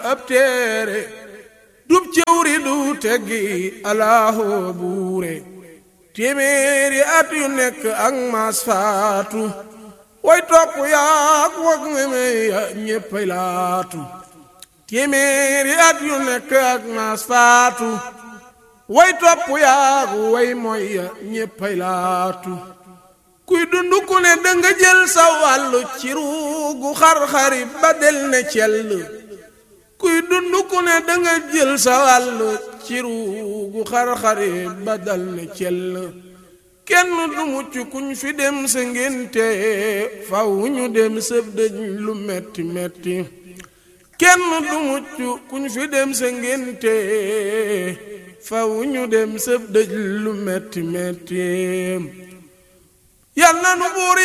ab téere dub cëwri du teggi alaaho buure téeméeri at yu nekk ak maas faatu way topp yaak wag meme ya ñéppay laatu téeméeri at yu nekk ak maas faatu way topp yaak way moy ya ñéppay laatu kuy dund ku ne danga jël sa wàllu ci ruugu xar-xari ba del ne cell kuy dund ku ne danga jël sa wàllu ci ruugu xar-xari ba dal ne cell kenn du mucc kuñ fi dem sa ngénte faw ñu dem sëb dëj lu metti metti kenn du mucc kuñ fi dem sa ngénte faw ñu dem sëb dëj lu metti metti yal na nu buur